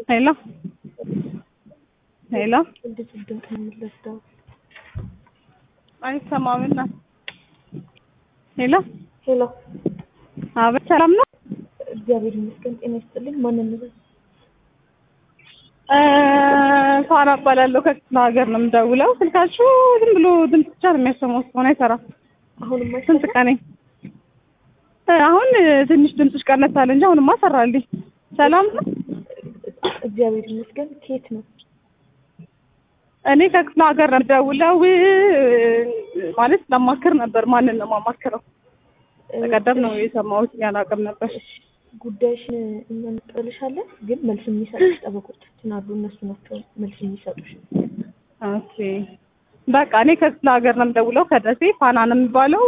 ሄሎ ሄሎ እንዴት ድምፅ ነው የሚለስደው? አይሰማም እና ሄሎ ሄሎ አቤት ሰላም ነው እግዚአብሔር ይመስገን። ጤና ይስጥልኝ። ማንን ነው? እ ሳራ እባላለሁ ከክፍለ ሀገር ነው የምደውለው ስልካችሁ ዝም ብሎ ድምፅ ብቻ ነው የሚያሰማው እስካሁን አይሰራም አሁንም ስንት ቀኔ እ አሁን ትንሽ ድምፅሽ ቀነስ አለ እንጂ አሁንማ ሰራልኝ ሰላም ነው እግዚአብሔር ይመስገን። ከየት ነው? እኔ ከክፍለ ሀገር ነው የምደውለው ማለት ለማክር ነበር ማንን ነው የማማክረው ተቀደም ነው የሰማሁት ያላቅም ነበር ጉዳይሽን እኛ እንቀበልሻለን፣ ግን መልስ የሚሰጡሽ ጠበቆቻችን አሉ። እነሱ ናቸው መልስ የሚሰጡሽ። ኦኬ በቃ እኔ ከክፍለ ሀገር ነው የምደውለው ከደሴ ፋና ነው የሚባለው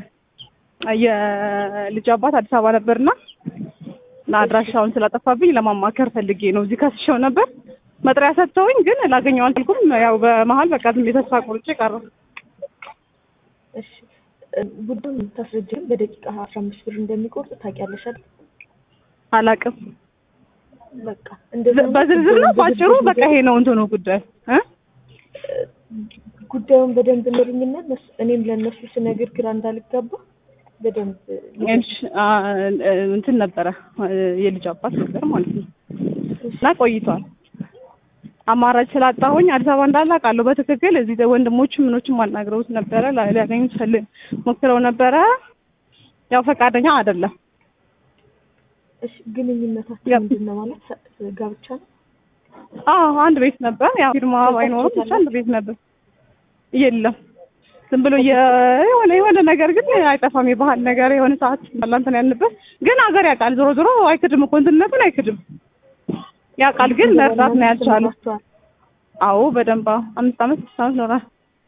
የልጅ አባት አዲስ አበባ ነበርና እና አድራሻውን ስላጠፋብኝ ለማማከር ፈልጌ ነው እዚህ ከስሸው ነበር መጥሪያ ሰጥተውኝ ግን ላገኘው አልቻልኩም ያው በመሀል በቃ ዝም ብዬ ተስፋ ቆርጬ ቀረሁ እሺ ጉዳዩን የምታስረጅም በደቂቃ አስራ አምስት ብር እንደሚቆርጥ ታውቂያለሽ አይደል? አላቅም በቃ እንደዛ በዝርዝር ነው ባጭሩ በቃ ይሄ ነው እንትኑ ጉዳይ እ ጉዳዩን በደንብ ንገሩኝና እነሱ እኔም ለእነሱ ስነግር ግራ እንዳልጋባ በደንብ እሺ አ እንትን ነበረ የልጅ አባት ነበር ማለት ነው እና ቆይቷል አማራጭ ስላጣሁኝ አዲስ አበባ እንዳለ አውቃለሁ በትክክል እዚህ ወንድሞችም ምኖችም አናግረውት ነበረ ሊያገኙት ፈልግ ሞክረው ነበረ ያው ፈቃደኛ አይደለም እሺ ግንኙነታችን ምንድን ነው ማለት ጋብቻ ነው? አዎ አንድ ቤት ነበር ያው ፊርማ ባይኖርም ብቻ አንድ ቤት ነበር የለም ዝም ብሎ የሆነ የሆነ ነገር ግን አይጠፋም የባህል ነገር የሆነ ሰዓት ባላንተን ያልንበት ግን ሀገር ያውቃል ዞሮ ዞሮ አይክድም እኮ እንትንነቱን አይክድም ያውቃል ግን መርዳት ነው ያልቻለው አዎ በደንብ አምስት አመት ስድስት አመት ኖሯል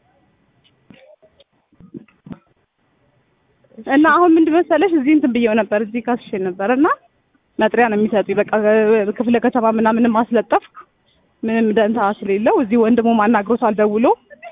እና አሁን ምንድን መሰለሽ እዚህ እንትን ብዬው ነበር እዚህ ካስሼ ነበር እና መጥሪያ ነው የሚሰጡኝ በቃ ክፍለ ከተማ ምናምን ማስለጠፍኩ ምንም ደንታ ስለሌለው እዚህ ወንድሙ አናግሮታል ደውሎ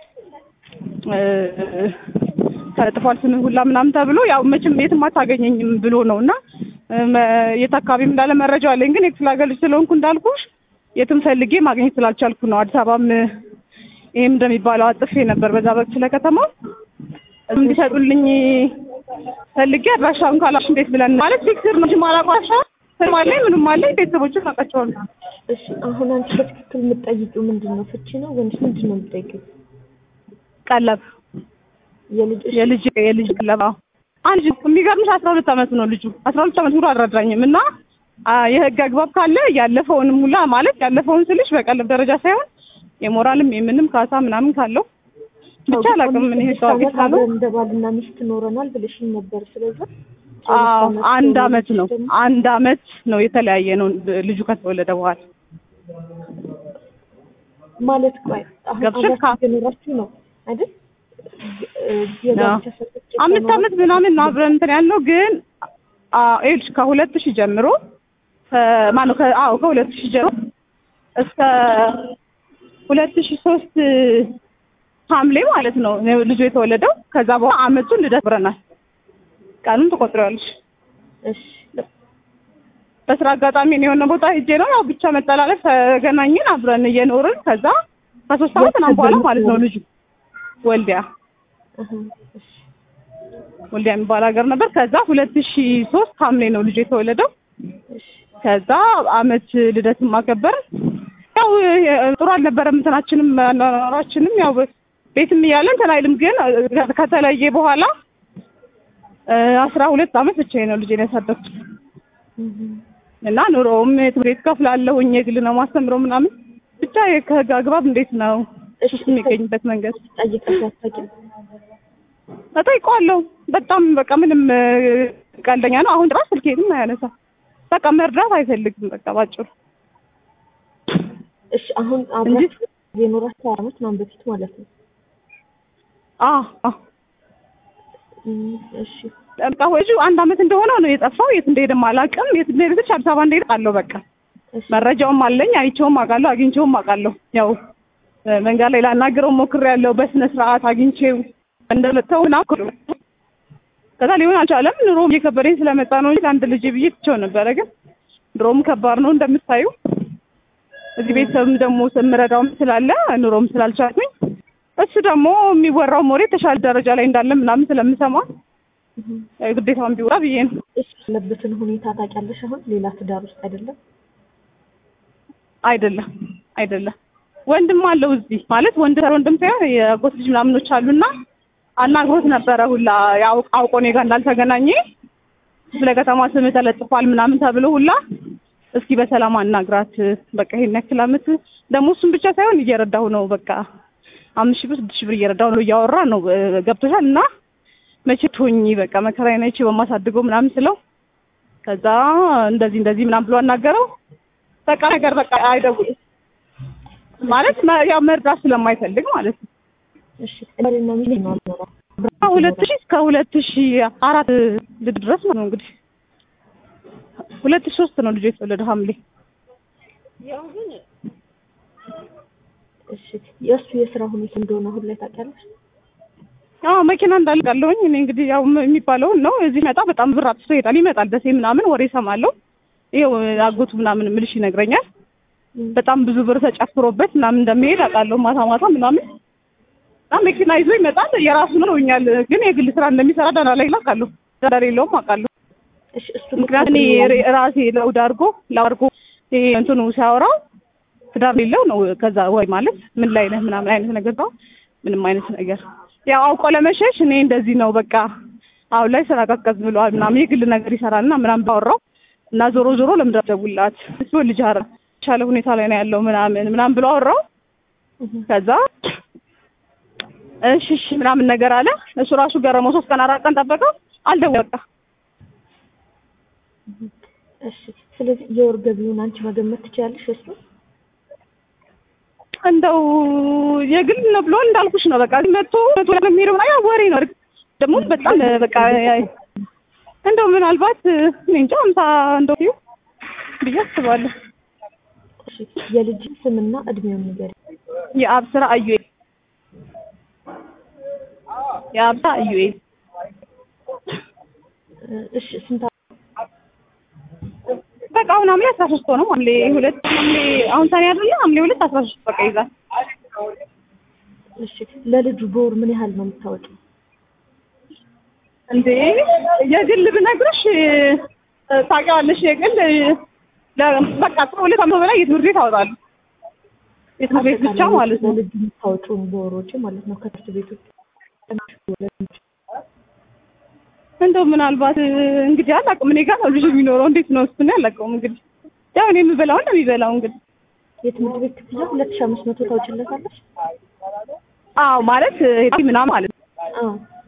ተጥፏል ስምህ ሁላ ምናምን ተብሎ ያው መቼም የትም አታገኘኝም ብሎ ነው እና የት አካባቢም እንዳለ መረጃው አለኝ ግን የክፍለ ሀገር ልጅ ስለሆንኩ እንዳልኩሽ የትም ፈልጌ ማግኘት ስላልቻልኩ ነው አዲስ አበባም ይሄም እንደሚባለው አጥፌ ነበር በዛ በክፍለ ከተማ እንዲሰጡልኝ ፈልጌ አድራሻውን ካላሽ እንዴት ብለን ማለት ፊክስር ነው ማላቋሻ ስም አለኝ ምንም አለኝ ቤተሰቦችን አውቃቸዋለሁ እሺ አሁን አንቺ በትክክል የምትጠይቂው ምንድን ነው? ፍቺ ነው ወይስ ምንድን ነው የምትጠይቂው? ቀለብ የልጅ የልጅ የልጅ ቀለብ አዎ አንድ የሚገርምሽ አስራ ሁለት አመቱ ነው ልጁ አስራ ሁለት አመት ሙሉ አልረዳኝም እና የህግ አግባብ ካለ ያለፈውንም ሁላ ማለት ያለፈውን ስልሽ በቀለብ ደረጃ ሳይሆን የሞራልም የምንም ካሳ ምናምን ካለው ብቻ አላውቅም ምን ይሄ ታዋቂ ካለው እንደ ባልና ሚስት ኖረናል ብለሽኝ ነበር ስለዚህ አዎ አንድ አመት ነው አንድ አመት ነው የተለያየ ነው ልጁ ከተወለደ በኋላ ማለት ቆይ አሁን ገብቶሻል? አብራችሁ እየኖራችሁ ነው አይደል? የጋብቻ ሰርተፍኬት አምስት አመት ምናምን ነው አብረን እንትን ያለው ግን ይኸውልሽ ከሁለት ሺህ ጀምሮ ማነው አዎ ከሁለት ሺህ ጀምሮ እስከ ሁለት ሺህ ሶስት ሐምሌ ማለት ነው ልጁ የተወለደው። ከዛ በኋላ አመቱን ልደት ብረናል። ቀኑን ትቆጥሪዋለሽ። እሺ በስራ አጋጣሚ ነው የሆነ ቦታ ሄጄ ነው ያው ብቻ መጠላለፍ ተገናኘን፣ አብረን እየኖርን ከዛ ከሶስት አመት ምናምን በኋላ ማለት ነው ልጁ ወልዲያ እህ እሺ ወልዲያ የሚባል ሀገር ነበር። ከዛ ሁለት ሺህ ሶስት ሐምሌ ነው ልጁ የተወለደው። እሺ ከዛ አመት ልደትን ማከበር ያው ጥሩ አልነበረም። እንትናችንም አኗኗራችንም ያው ቤትም እያለን እንትን አይልም። ግን ከተለየ በኋላ አስራ ሁለት አመት ብቻዬን ነው ልጄን ያሳደግኩት እህ እና ኑሮውም ትምህርት ቤት ከፍላለሁኝ የግል ነው ማስተምረው ምናምን ብቻ ከህግ አግባብ እንዴት ነው እሺ እሱ የሚገኝበት መንገድ ጠይቀሽ አታውቂም? እጠይቀዋለሁ። በጣም በቃ ምንም ቀልደኛ ነው። አሁን ድረስ ስልኬንም አያነሳ በቃ መርዳት አይፈልግም። በቃ ባጭሩ እሺ አሁን አብራችሁ የኖራችሁ አመት ምናምን በፊት ማለት ነው። አዎ አዎ እም እሺ በቃ ወጁ አንድ አመት እንደሆነው ነው የጠፋው። የት እንደሄደም አላውቅም። የት እንደሄደ ብቻ አዲስ አበባ እንደሄደ አውቃለሁ። በቃ እሺ መረጃውም አለኝ። አይቼውም አውቃለሁ። አግኝቼውም አውቃለሁ። ያው መንገድ ላይ ላናግረው ሞክሬያለሁ። በስነ ስርዓት አግኝቼው እንደመጣው ና ከዛ ሊሆን አልቻለም። ኑሮ እየከበደኝ ስለመጣ ነው እንጂ ለአንድ ልጅ ብዬ ትቼው ነበረ። ግን ድሮም ከባድ ነው እንደምታዩ እዚህ ቤተሰብም ደግሞ ስምረዳውም ስላለ ኑሮም ስላልቻልኩኝ እሱ ደግሞ የሚወራው ወሬ የተሻለ ደረጃ ላይ እንዳለ ምናምን ስለምሰማ ያው ግዴታውን ቢወራ ብዬ ነው። እሱ ያለበትን ሁኔታ ታውቂያለሽ? አሁን ሌላ ትዳር ውስጥ አይደለም። አይደለም አይደለም ወንድም አለው እዚህ ማለት ወንድ ወንድም ሳይሆን የአጎት ልጅ ምናምኖች አሉና አናግሮት ነበረ ሁላ ያው አውቆ እኔ ጋር እንዳልተገናኘ ስለ ከተማ ስም ተለጥፏል ምናምን ተብሎ ሁላ እስኪ በሰላም አናግራት በቃ ይሄን ያክል ዓመት ደግሞ እሱም ብቻ ሳይሆን እየረዳሁ ነው በቃ አምስት ሺህ ብር ስድስት ሺህ ብር እየረዳሁ ነው እያወራ ነው ገብቶሻል እና መቼ ትሆኚ በቃ መከራዬን አይቼ በማሳድገው ምናምን ስለው ከዛ እንደዚህ እንደዚህ ምናምን ብሎ አናገረው በቃ ነገር በቃ አይደውልም ማለት መ- ያው መርዳት ስለማይፈልግ ማለት ነው። እሺ ባልና ሚስት ነው የሚኖረው። ሁለት ሺህ እስከ ሁለት ሺህ አራት ልጅ ድረስ ነው እንግዲህ ሁለት ሺህ ሶስት ነው ልጁ የተወለደው ሐምሌ እሺ የእሱ የስራ ሁኔታ እንደሆነ አሁን ላይ ታውቂያለሽ? አዎ መኪና እንዳልቃለሁኝ እኔ እንግዲህ ያው ም- የሚባለውን ነው እዚህ መጣ በጣም ብር አጥፍቶ ይሄዳል ይመጣል ደሴ ምናምን ወሬ እሰማለሁ ይኸው አጎቱ ምናምን ምልሽ ይነግረኛል በጣም ብዙ ብር ተጨፍሮበት ምናምን እንደሚሄድ አውቃለሁ ማታ ማታ ምናምን እና መኪና ይዞ ይመጣል የራሱ ነው ይኛል ግን የግል ስራ እንደሚሰራ ዳና ላይ አውቃለሁ ዳና ሌለውም አውቃለሁ እሺ እሱ ምክንያቱም እኔ ሬ- ራሴ ለውድ አድርጎ ላድርጎ ይሄ እንትኑ ሲያወራው ትዳር ሌለው ነው ከዛ ወይ ማለት ምን ላይ ነህ ምናምን አይነት ነገር ነው ምንም አይነት ነገር ያው አውቆ ለመሸሽ እኔ እንደዚህ ነው በቃ አሁን ላይ ስራ ቀዝቀዝ ብለዋል ምናምን የግል ነገር ይሰራልና ምናምን ባወራው እና ዞሮ ዞሮ ለምን ደውላት እሱ ልጅ አረ የተሻለ ሁኔታ ላይ ነው ያለው ምናምን ምናምን ብሎ አወራው ከዛ እሺ እሺ ምናምን ነገር አለ እሱ ራሱ ገረመው ሶስት ቀን አራት ቀን ጠበቀው አልደወለም በቃ እሺ ስለዚህ የወር ገቢውን አንቺ መገመት ትችያለሽ? እሱ እንደው የግል ነው ብሎ እንዳልኩሽ ነው። በቃ መቶ መቶ ለሚሄደው ያ ወሬ ነው። ደግሞ በጣም በቃ እንደው ምናልባት እኔ እንጃ አምሳ እንደው ይሁ ብዬ አስባለሁ። እሺ የልጅ ስምና እድሜውን ንገሪኝ። የአብ ስራ አዩኤል የአብ ስራ አዩኤል እሺ ስንት በቃ አሁን ሐምሌ አስራ ሶስት ሆነው ሐምሌ ሁለት ሐምሌ አሁን ሰኔ አይደለ ሐምሌ ሁለት አስራ ሶስት በቃ ይዛል። እሺ ለልጁ በወር ምን ያህል ነው የምታወጪው? እንዴ የግል ብነግርሽ ታውቂዋለሽ፣ የግል ለ- በቃ ከሁለት ዓመት በላይ የትምህርት ቤት አወጣለሁ። የትምህርት ቤት ብቻ ማለት ነው። ለልጁ የምታወጪውን በወር ወጪ ማለት ነው ከትምህርት ቤት ውስጥ እንደው ምናልባት እንግዲህ አላውቅም። እኔ ጋር ነው ልጅ የሚኖረው። እንዴት ነው እሱን አላውቀውም። እንግዲህ ያው እኔ የምበላውን ነው የሚበላው። እንግዲህ የትምህርት ቤት ክፍያ ሁለት ሺህ አምስት መቶ ታውጪለታለሽ? አዎ ማለት ሄዲ ምናምን ማለት ነው አዎ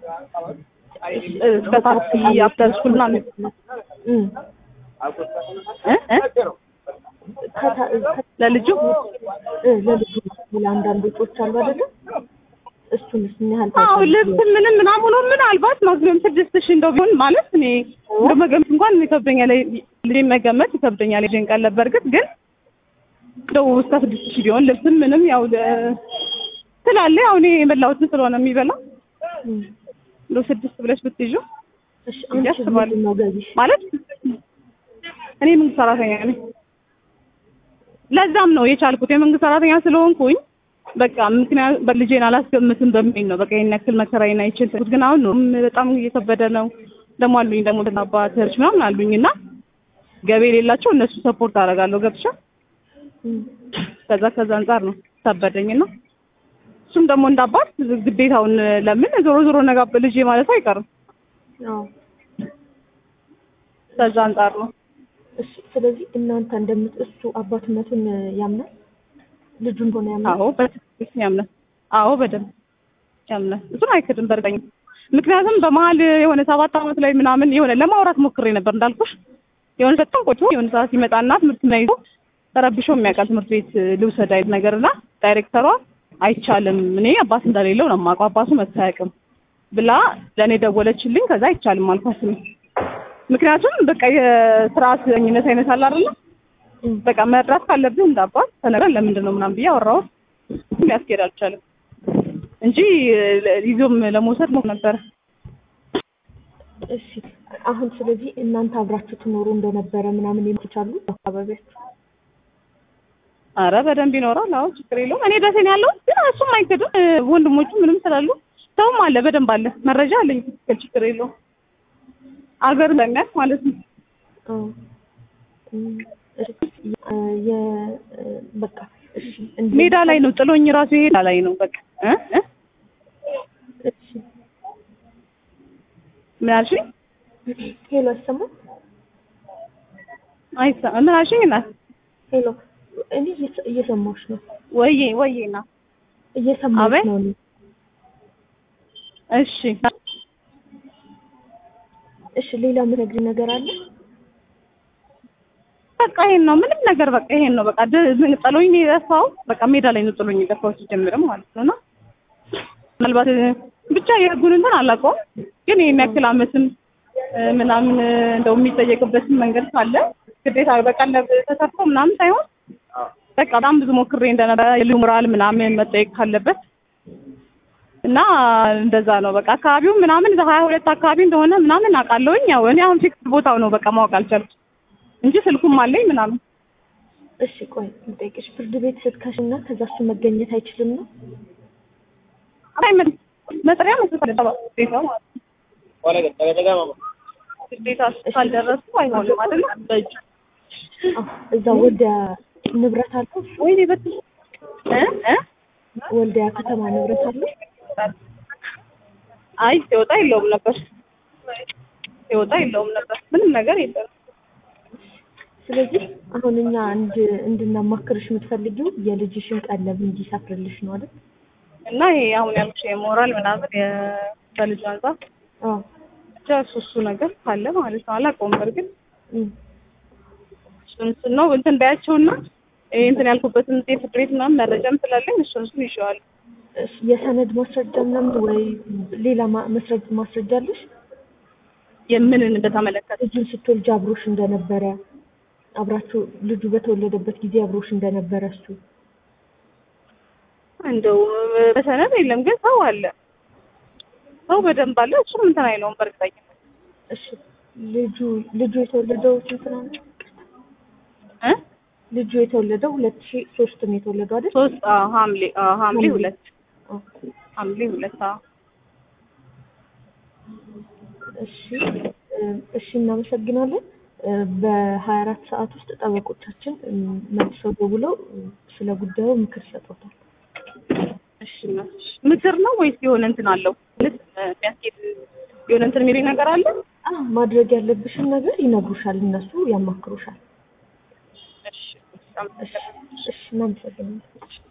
እስከ ታክሲ አፍተር ስኩል ምናምን እም እ እ ከታ- ከ- ለልጁ እ ለልጁ ለአንዳንድ ወጪዎች አሉ አይደለ? እሱንስ ምን ያህል አዎ ታውቂያለሽ? ልብስ ምንም ምናምን ሆኖ ምናልባት ማክሲመም ስድስት ሺህ እንደው ቢሆን ማለት እኔ እንደው መገመት እንኳን ይከብደኛል። ልጄን መገመት ይከብደኛል። ልጄን ቀለብ በእርግጥ ግን እንደው እስከ ስድስት ሺህ ቢሆን ልብስም ምንም ያው ለ- ስላለ ያው እኔ የበላሁትን ስለሆነ የሚበላው እም እንደው ስድስት ብለሽ ብትይዡ እሺ አንቺ ያስባሉ። ምንድን ነው ገቢሽ? ማለት እኔ መንግስት ሰራተኛ ነኝ። ለዛም ነው የቻልኩት የመንግስት ሰራተኛ ስለሆንኩኝ በቃ ምክንያት በልጄን አላስገምትም በሚል ነው በቃ ይሄን ያክል መከራዬን አይችልም። ግን አሁን ነው በጣም እየከበደ ነው። ደግሞ አሉኝ ደግሞ አባት እህቶች ምናምን አሉኝ እና ገቢ የሌላቸው እነሱ ሰፖርት አደርጋለሁ ገብቻ እም ከዛ ከዛ አንጻር ነው ከበደኝ እና እሱም ደግሞ እንዳባት ግዴታውን ለምን ዞሮ ዞሮ ነጋ ልጄ ማለት አይቀርም። አዎ ከዛ አንጻር ነው እሺ ስለዚህ እናንተ እንደምት እሱ አባትነቱን ያምናል ልጁ እንደሆነ ያምናል አዎ በትክክል ያምናል። አዎ በደንብ ያምናል። እሱን አይክድም በእርግጠኝ ምክንያቱም በመሀል የሆነ ሰባት ዓመት ላይ ምናምን የሆነ ለማውራት ሞክሬ ነበር እንዳልኩሽ የሆነ በጣም ቆይቶ የሆነ ሰዓት ሲመጣና ትምህርት ላይ ይዞ ተረብሾ የሚያውቃል ትምህርት ቤት ልውሰድ አይነት ነገርና ዳይሬክተሯ አይቻልም እኔ አባት እንደሌለው ነው የማውቀው አባቱ መጥቶ አያውቅም ብላ ለእኔ ደወለችልኝ። ከዛ አይቻልም አልኳት እኔ ምክንያቱም በቃ የስርዓት ኝነት አይነት አለ አይደለ እም በቃ መርዳት ካለብህ እንዳባት ተነግረን ለምንድን ነው ምናምን ብዬ አወራሁት። ሊያስኬድ አልቻለም እንጂ ይዞም ለመውሰድ ሞክሮ ነበረ። እሺ አሁን ስለዚህ እናንተ አብራችሁ ትኖሩ እንደነበረ ምናምን ይመቻሉ አካባቢያችሁ አረ በደንብ ይኖራል። አዎ ችግር የለውም። እኔ ደሴ ነው ያለሁት፣ ግን እሱም አይክድም። እ፣ ወንድሞቹ ምንም ስላሉ ሰውም አለ፣ በደንብ አለ፣ መረጃ አለኝ። ችግር የለውም። አገር ለሚያስ ማለት ነው። አዎ እም፣ እሺ፣ እ፣ የ እ፣ በቃ እሺ እንደ- ሜዳ ላይ ነው ጥሎኝ ራሱ ሜዳ ላይ ነው በቃ እ እ እሺ ምን አልሽኝ? ሄሎ አይሰማም? አይሳ ምን አልሽኝ? እናት ሄሎ እኔ እየሰ- እየሰማሁሽ ነው ወይዬ ወይዬ ና እየሰማሁሽ አቤት። ነው እኔ እሺ እሺ ሌላ የምነግርህ ነገር አለ በቃ ይሄን ነው ምንም ነገር በቃ ይሄን ነው በቃ ድ- ምን ጥሎኝ ነው የጠፋው። በቃ ሜዳ ላይ ነው ጥሎኝ የጠፋው ሲጀምርም ማለት ነው። እና ምናልባት እ፣ ብቻ የህጉን እንትን አላውቀውም፣ ግን ይሄን ያክል አመትም እ፣ ምናምን እ፣ እንደው የሚጠየቅበትን መንገድ ካለ ግዴታ በቀለብ ተሰርቶ ምናምን ሳይሆን በቃ በጣም ብዙ ሞክሬ እንደነበረ የልዩ ሞራል ምናምን መጠየቅ ካለበት እና እንደዛ ነው በቃ አካባቢው ምናምን እዛ ሀያ ሁለት አካባቢ እንደሆነ ምናምን አውቃለሁኝ። ያው እኔ አሁን ፊክስ ቦታው ነው በቃ ማወቅ አልቻልኩም እንጂ ስልኩም አለኝ ምናምን እሺ ቆይ ልጠይቅሽ ፍርድ ቤት ስትከሽና ከዛ እሱ መገኘት አይችልም ነው አይ ምን መጥሪያ መስጠት አለበት ግዴታ ማለት ነው። ግዴታ ካልደረሱ አይሆንም አይደል? በእጅ አዎ እዛ ወልዲያ ንብረት አለው ወይኔ በት እ እ ወልዲያ ከተማ ንብረት አለው አይ ሲወጣ የለውም ነበር ሲወጣ የለውም ነበር ምንም ነገር የለም። ስለዚህ አሁን እኛ እንድ እንድናማክርሽ የምትፈልጊው የልጅሽን ቀለብ እንዲሰፍርልሽ ነው አይደል እና ይሄ አሁን ያልኩሽ የሞራል ምናምን የ- ከልጅ አንጻር አዎ ብቻ እሱ እሱ ነገር ካለ ማለት ነው። አላውቀውም በርግጥ እም። እሱን እሱን ነው እንትን ባያቸውና ይሄ እንትን ያልኩበትን ጤፍ ፍርድ ቤት ምናምን መረጃም ስላለኝ እሱን እሱን ይዤዋለሁ። እሺ፣ የሰነድ ማስረጃ ምናምን ወይ ሌላ ማ- መስረጃ ማስረጃ አለሽ? የምንን በተመለከተ ልጁን ስትወልጅ አብሮሽ እንደነበረ አብራችሁ ልጁ በተወለደበት ጊዜ አብሮሽ እንደነበረ እሱ እንደው በሰነድ የለም ግን ሰው አለ ሰው በደንብ አለ። እሱም እንትን አይለውም በእርግጠኝነት እሺ ልጁ ልጁ የተወለደው ስንት ነው? እ ልጁ የተወለደው ሁለት ሺህ ሶስት ነው የተወለደው አይደል? ሶስት አዎ ሐምሌ አዎ ሐምሌ ሁለት አዎ። ሐምሌ ሁለት አዎ እሺ እ፣ እሺ እናመሰግናለን። እ፣ በሀያ አራት ሰዓት ውስጥ ጠበቆቻችን እ፣ መልሰው ደውለው እ፣ ስለ ጉዳዩ ምክር ይሰጡታል። እሺ እናትሽ ምክር ነው ወይስ የሆነ እንትን አለው ማለት የሚያስኬድ የሆነ እንትን የሚለኝ ነገር አለ? አዎ ማድረግ ያለብሽን ነገር ይነግሩሻል፣ እነሱ ያማክሩሻል። እሺ እሺ እሺ እናመሰግናለን።